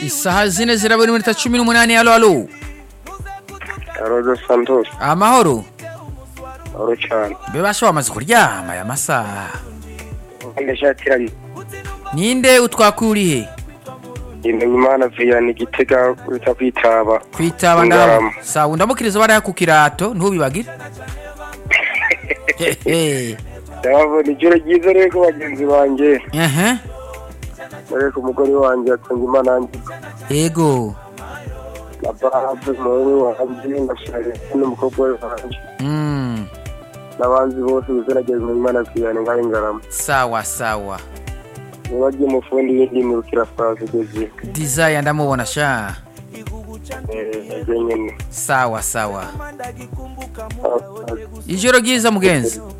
isaha zine ziraba n'iminota cumi n'umunani halo halo rodo santos amahoro oro cyane mbe basha wamaze kuryama aya masaha ndashatiranye ninde utwakuriye imenyimana viyana igitega wita kwitaba kwitaba Ngarama. ndabo sawa undamukiriza bariya ku kirato ntubibagire Eh, eh. ndababona ijoro ryiza rero ku bagenzi banjye Aha. dore ko umugore wanjye yatunze imana yanjye yego na barabe umuhungu wanjye na sharesi n'umukobwa we wanjye Mm. n'abanzi bose bizanageza imenyimana viyana ngari ngarama sawa sawa niba agiye umufundi yindi mirukira fazi igeze desire ndamubona sha ibyo nyine sawa sawa Ah, ah. ijoro ryiza mugenzi